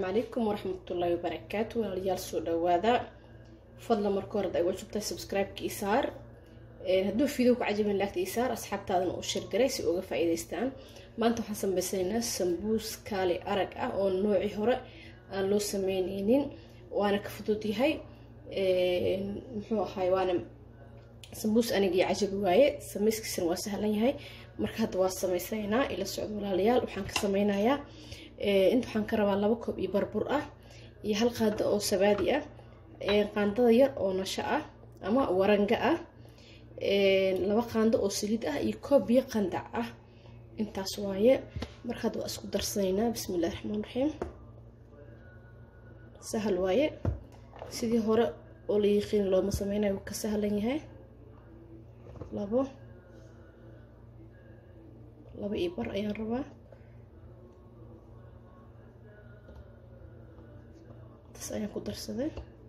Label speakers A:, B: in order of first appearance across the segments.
A: calaykum waraxmatullaahi wabarakaatu walaalayaal soo dhawaada fadlan marka hore ad waa joogtaa subscribe-ka ii saar hadduu video ku cajabin laagta ii saar asxaabtaadana uu shirgaray si uga faa-iideystaan maanta waxaan sameysanaynaa sambuus kaali arag ah oo noocii hore aan loo sameyneynin waana ka fudud yahay muxuu ahaay waana sambuus anigii cajabi waaye sameyskiisana waa sahlan yahay marka hadda waa sameysanaynaa ila socdo walaalayaal waxaan ka sameynayaa inta waxaan ka rabaa laba koob iyo barbur ah iyo hal qaado oo sabaadi ah qaandada yar oo nasho ah ama waranga ah laba qaando oo saliid ah iyo koob biyo qandac ah intaas waaye marka hadda waa isku darsanaynaa bismi illahi raxmaan raxiim sahal waaye sidii hore oo la yiqiin looma sameynayo wuu ka sahlan yahay labo laba iyo bar ayaan rabaa taas ayaan ku darsaday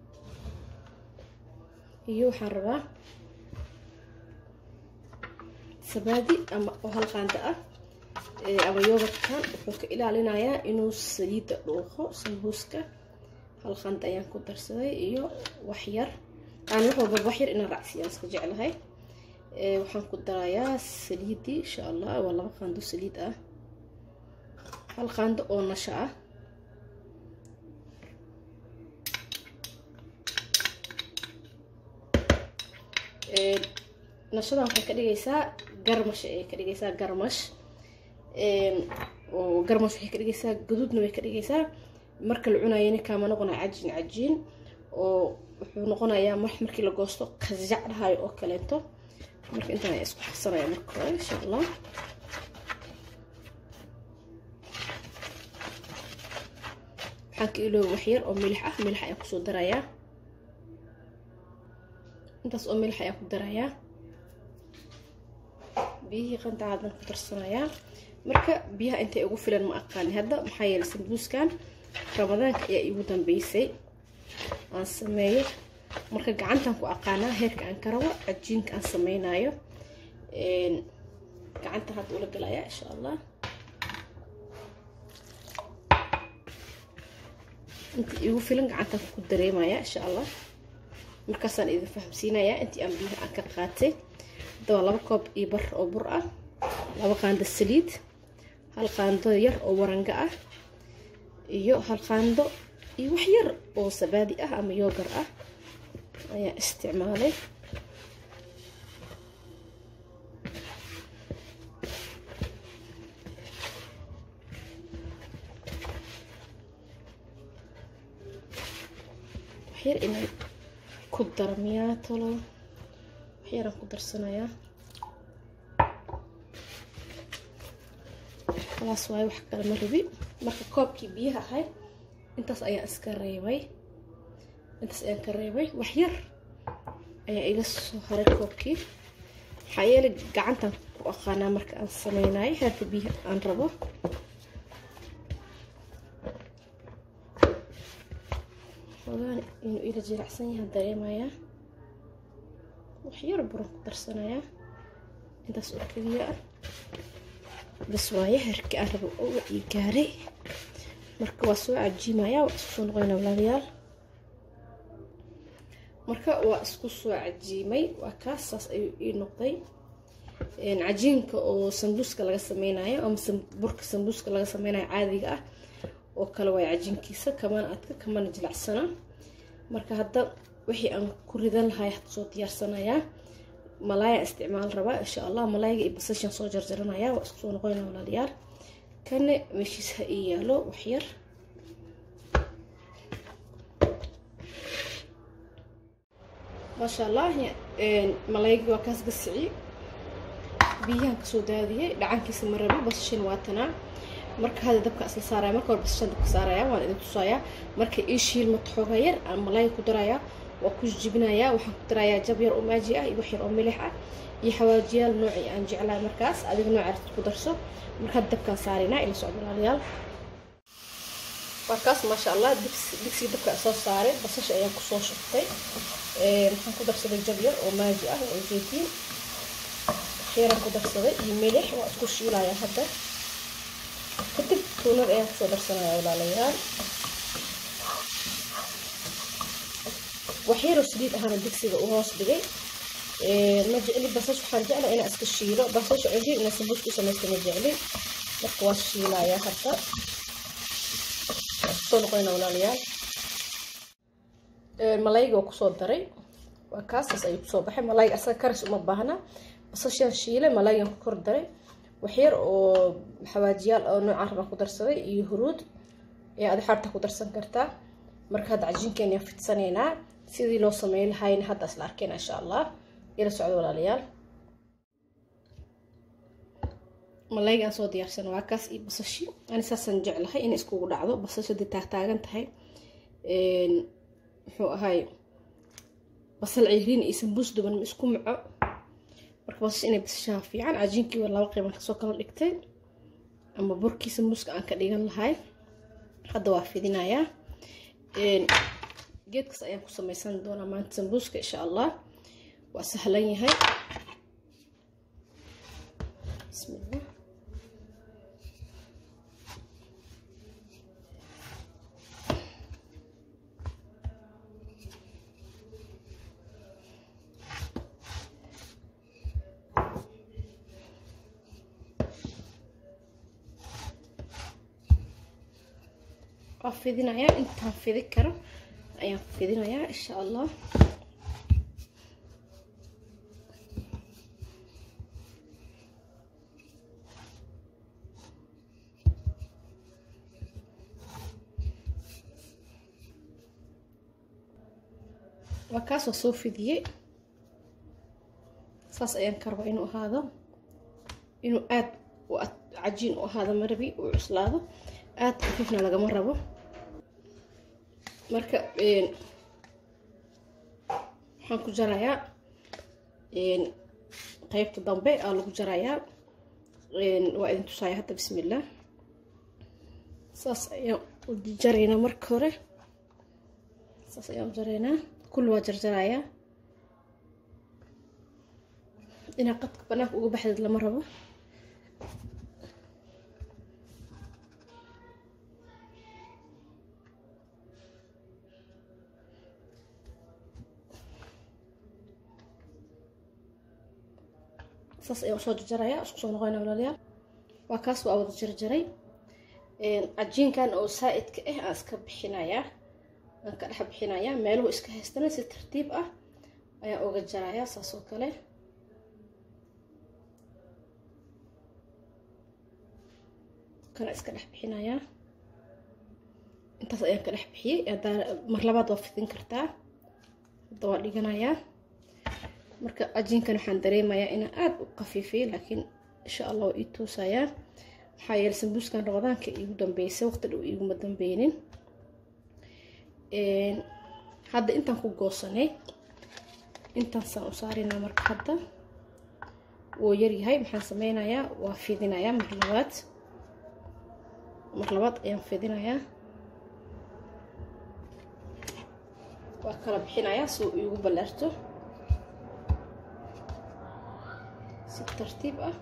A: iyo waxaan rabaa sabaadi ama oo hal qaanda ah ama yogadkan wuxuu ka ilaalinayaa inuu saliidda dhuuqo sambuuska hal qaanda ayaan ku darsaday iyo waxyar aan wax walba waxyar inaan raacsiyaan iska jeclahay waxaan ku darayaa saliidii insha allah waa laba qaando saliid ah hal qaando oo nasho ah nashadan waxay ka dhigaysaa garmash ayay ka dhigaysaa garmash oo garmash waxay ka dhigaysaa gaduudna way ka dhigaysaa marka la cunayana kaama noqonaya cajiin cajiin oo wuxuu noqonayaa mar markii la goosto kajac dhahayo oo kaleento marka intaan ayaa isku xasanaya marka hore insha allah waxaan ka ilooba waxyar oo milix ah milix ayaan kusoo darayaa intaas oo milix ayaan ku darayaa biyihii qandaca haddaan ku darsanayaa marka biyaha intay ugu filan ma aqaani hadda maxaa yeelay sambuuskan ramadaanka ayaa iigu dambeysay aan sameeyo marka gacantaan ku aqaanaa heerka aan ka rabo cajiinka aan sameynayo gacanta hadda ula galayaa insha allah inta iigu filan gacantaan ku dareemayaa insha allah markaasaan idin fahamsiinayaa intii aan biyaha aan ka qaatay hadaba laba koob iyo bar oo bur ah laba qaando saliid hal qaando yar oo waranga ah iyo hal qaando iyo wax yar oo sabaadi ah ama yoogar ah ayaa isticmaalay waxyar inaan ku daro miyaa talo waxyaraan ku darsanayaa khalaas waayo wax kale ma rabi marka koobkii biyaha ahayd intaas ayaan iska reebay intaas ayaan ka reebay wax yar ayaa iga soo haray koobkii maxaa yeelay gacantan ku aqaanaa marka aan sameynayo heerka biyaha aan rabo xogaan inuu ila jiracsan yahay dareemayaa waxyar buran ku darsanayaa intaas oo keliya ah bas waaye heerkii aan rabo oo ii gaaray marka waa soo cajiimayaa waa isku soo noqonaa walaalayaal marka waa isku soo cajiimay waa kaas saas ayuu ii noqday cajiinka oo sambuuska laga sameynayo ama burka sambuuska laga sameynayo caadiga ah oo kale waay cajiinkiisa kamana adka kamana jilacsana marka hadda wixii aan ku ridan lahay had soo diyaarsanayaa malaaya isticmaal rabaa insha allah malaayaga iyo basashan soo jarjaranayaa waa isku soo noqonayna walaalayaal kana meeshiis ha ii yaalo waxyar maasha allah malaayagii waa kaas gasici biyahan kasoo daadiyey dhacankiisa ma rabi basashan waa tanaa marka hadda dabka isla saaraya marka hore basashan dabka saaraya waan idin tusayaa marka ii shiilma xooga yar aan malaaya ku darayaa waa ku jibinayaa waxaan ku darayaa jab yar oo maaji ah iyo wax yar oo milix ah iyo xawaajiyaal noocii aan jeclahay markaas adiga noocaas ku darso marka hadda dabkaan saaraynaa ila socdo walaalayaal markaas maasha allah digsiga dabka soo saaray basasha ayaan kusoo shubtay waxaan ku darsaday jab yar oo maaji ah oo zeytiin waxyaraan ku darsaday iyo milix waa isku shiilayaa hadda kadib tuunad ayaan kusoo darsanaya walaalayaal waxyaroo saliid ahaana digsiga u hoos dhigay ma jecli basash waxaan jeclaa inaan iska shiilo basash cusub inaan sambuuska u samaysta ma jecli marka waa shiilayaa hadda soo noqonayna walaalayaal malayga waa kusoo daray waa kaasaas ayuu kusoo baxay malayga asaga karis uma baahna basashaan shiilay malaygan ku kor daray waxyar oo xawaajiyaal oo noocaan rabaan ku darsaday iyo huruud ee adi xaarta ku darsan kartaa marka hadda cajiinkeena fidsanaynaa sidii loo sameyn lahayna hadda isla arkeyna insha allah ila socdo walaalayaal malayga aan soo diyaarsan waa kaas iyo basashi ani saasaan jeclahay inay iskugu dhacdo basasha dee taagtaagan tahay muxuu ahay basal ciriin iyo sambuus duban ma isku maco marka basash inay basashaha fiican cajiinkii waa laba qeyban kasoo kala dhigtay ama burkii sambuuska aan ka dhigan lahay hadda waa fidinayaa geedkaas ayaan ku samaysan doonaa maanta sambuuska insha allah waa sahlan yahay bismillah waa fidinayaa intaan fidi karo ayaan fidinayaa insha allah waa kaas waa soo fidiyey saas ayaan ka rabaa inuu ahaado inuu aad cajiin u ahaado marabi uu cuslaado aad khafiifna lagama rabo marka waxaan ku jarayaa qeybta dambe aa lagu jarayaa waa idin tusaaya hadda bismillah saas ayaan u jaraynaa marka hore saas ayaan u jaraynaa kulli waa jarjarayaa inaa qadka banaanka uga baxdeed lama rabo saas ayaan usoo jarjarayaa isku soo noqonayna walaalayaal waa kaas waa wada jarjaray cajiinkan oo saa-idka ah aan iska bixinayaa aan ka dhex bixinayaa meeluhu iska haystana si tartiib ah ayaan uga jarayaa saas oo kale kana iska dhex bixinayaa intaas ayaan ka dhex bixiyey haddaa mar labaad waa fidin kartaa hadda waa dhiganayaa marka cajiinkan waxaan dareemayaa inaan aada u qafiifiyey laakiin insha allah waa ii toosayaa maxaa yeelay sambuuskan ramadaanka iigu dambeysay waqti dhow iiguma dambeynin hadda intaan ku goosanay intaasaan u saarinaa marka hadda wuu yaryahay maxaan sameynayaa waa fidinayaa mar labaad mar labaad ayaan fidinayaa waa kala bixinayaa si uu iigu ballaarto si tartiib ah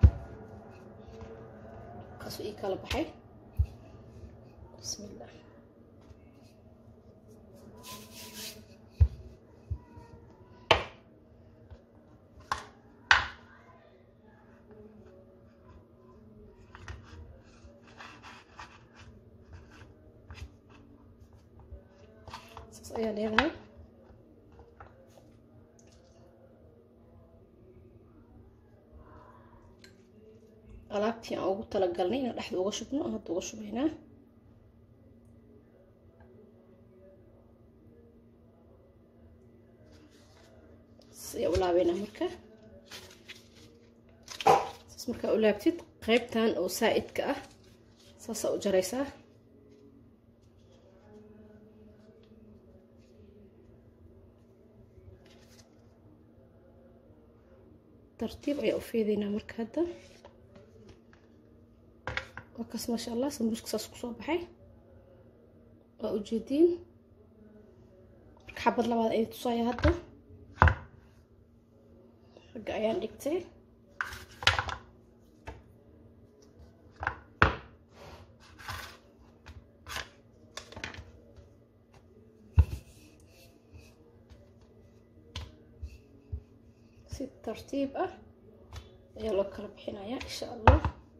A: kaasuu ii kala baxay bismillah saas ayaa leedahay alaabtii aan ugu talagalnay inaan dhexda uga shubno hadda uga shubaynaa siyaa u laabeynaa marka saas markaa u laabtid qeybtan oo saa-idka ah saasaa u jaraysaa tartiib ayaa u feedeynaa marka hadda waa kaas maasha allah sambuuska saas kusoo baxay waa ujeediin marka xabad labaad ayay tusaaya hadda ragga ayaan dhigtay si tartiib ah ayaa loo kala bixinayaa insha allah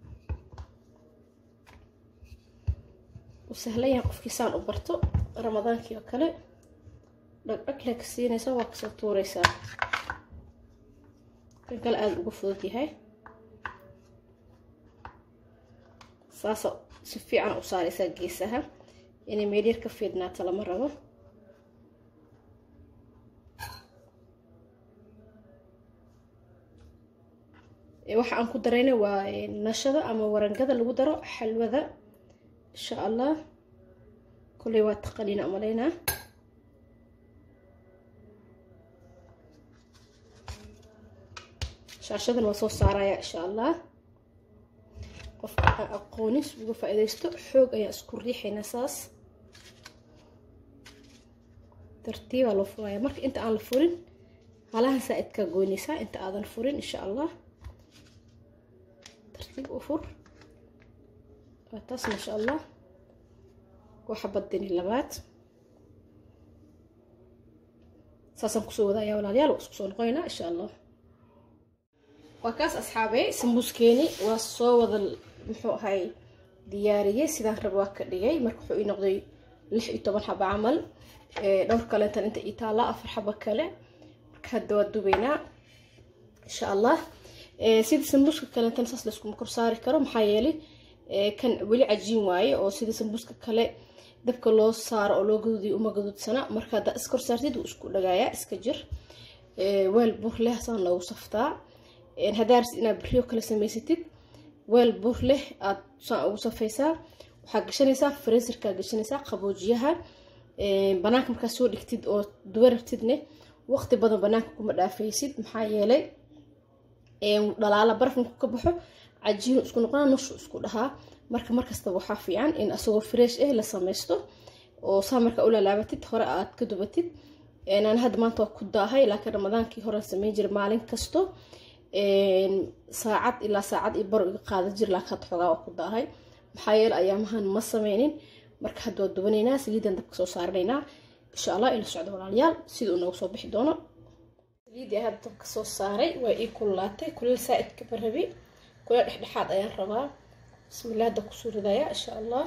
A: u sahlan yahay qofkii saan u barto ramadaankii oo kale dhagdhag lee ka siinaysa waa kasoo tuureysaa kan kale aada uga fudud yahay saasa si fiican u saareysaa geesaha inay meelyar ka fiidnaata lama rabo waxa aan ku darayna waa nashada ama warangada lagu daro xalwada insha allah kolley waa taqaliina umaleynaa shaashadan waa soo saaraya insha allah qofka aan aqoonis uga faa-ideysto xoog ayaa isku riixaynaa saas tartiibaa loo furaya marka inta aan la furin halahan saa-idkaa goynaysaa inta aadan furin insha allah tartiib u fur waa taas maasha allah waxa badini labaad saasaan kusoo wadayaa walaalayaal waa isku soo noqonaynaa insha allah waa kaas asxaabey sambuuskeeni waa soo wada muxuu ahay diyaariyey sidaan rab waa ka dhigay marka wuxuu ii noqday lix iyo toban xaba camal dhowr kaleentan inta ii taalla afar xaba kale marka hadda waa dubaynaa insha allah sida sambuuska kaleentan saas layskuma kor saari karo maxaa yeelay kan weli cajiin waaye oo sida sambuuska kale dabka loo saaro oo loo gaduudiyo uma gaduudsana marka haddaa iskor saartid wuu isku dhagaayaa iska jir weel bur leh saan loogu saftaa haddaa rabsid inaad beriyo kale samaysatid weel bur leh aad saan ugu safaysaa waxaa gashanaysaa freeserkaa gashanaysaa qaboojiyaha banaanka markaa soo dhigtid oo duba rabtidne waqti badan banaanka kuma dhaafaysid maxaa yeelay dhalaala barafinku ka baxo cajiinu isku noqonaa nushu isku dhahaa marka markastaba waxaa fiican in asagoo fresh ah la samaysto oo saa markaa u lalaabatid hore aad ka dubatid aan hadda maanta waa ku daahay laakiin ramadaankii hore samayn jiray maalin kasto saacad ilaa saacad iyo baro iga qaada jir laakiin hadda xoogaa waa ku daahay maxaa yeele ayaamahan ma sameynin marka hadda waa dubanaynaa saliidan dabka soo saaranaynaa insha allah ila socdo walaalayaal sida uu noogu soo bixi doono saliidii hadda dabka soo saaray waa ii kululaatay kuleel saa-idka barabi kuleel dhexdhexaad ayaan rabaa bismillah hadda kusoo ridayaa insha allah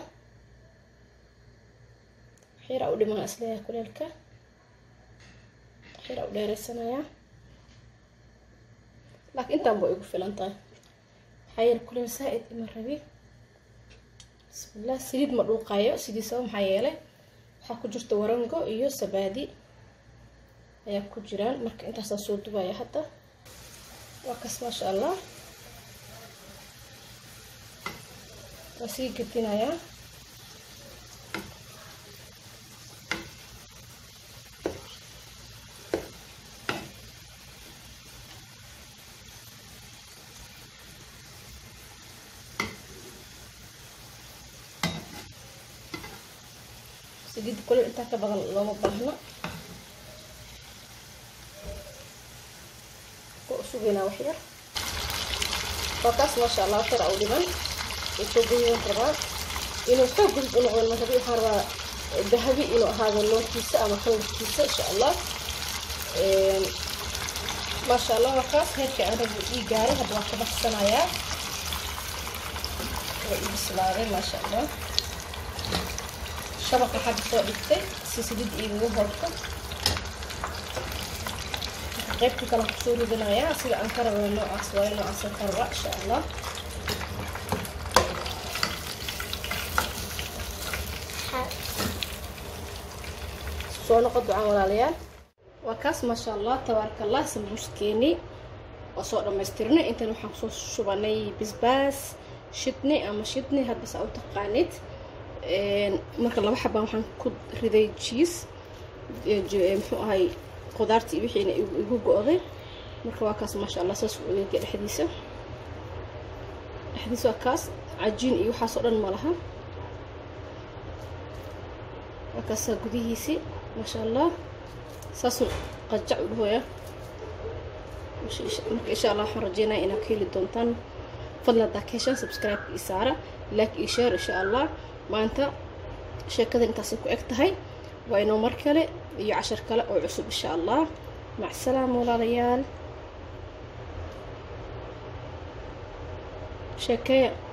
A: waxyaraa u dhiman isleeyahay kuleelka waxyaraa u dheereysanayaa laakiin intaan ba igu filan tahay maxaa yeele kuleel saa-id ima rabi bismillah saliid ma dhuuqayo sidiisaba maxaa yeelay waxaa ku jirta warango iyo sabaadi ayaa ku jiraan marka intaasaan soo dubaya hadda waa kas maasha allah waa sii gedinayaa saliid kulel intaa ka badan looma baahno sugaynaa wax yar waa kaas maasha allah shar u dhiman way soo goyan rabaa inuu xoog gudub u noqdo marabi waxaan rabaa dahabi inuu ahaado loonkiisa ama kalarkiisa insha allah maasha allah waa kaas heerkii aan rabi ii gaaray hadda waan ka baxsanayaa waa ii bislaaday maasha allah shabaq waxaa soo dhigtay si saliid iigaga horto qaybta kale kusoo ridanayaa sida aan ka rabay noocaas waayo noocaasaan ka rabaa insha allah soo noqo ducaan walaalayaal waa kaas maasha allah tabaaraka allah sambuuskeeni waa soo dhammaystirnay intan waxaan kusoo shubanay bisbaas shidni ama shidni hadba saa u taqaanid marka laba xabaan waxaan ku riday jiis muxuu ahay qudaartii wixiina igu go-day marka waa kaas maasha allah saas u eega dhexdiisa dhexdiisa waa kaas cajiin iyo waxaasoo dhan ma laha waa kaasaa gudihiisii maasha allah saasuu qajac u dhahooya marka insha allah waxaan rajeynaya inaad ka heli doontaan fadlan haddaa ka heshaan subscribe-ka ii saara like io share insha allah maanta sheekadan intaasay ku eg tahay waa inoo mar kale iyo cashar kale oo cusub insha allah mac salaama walaalayaal sheekeeya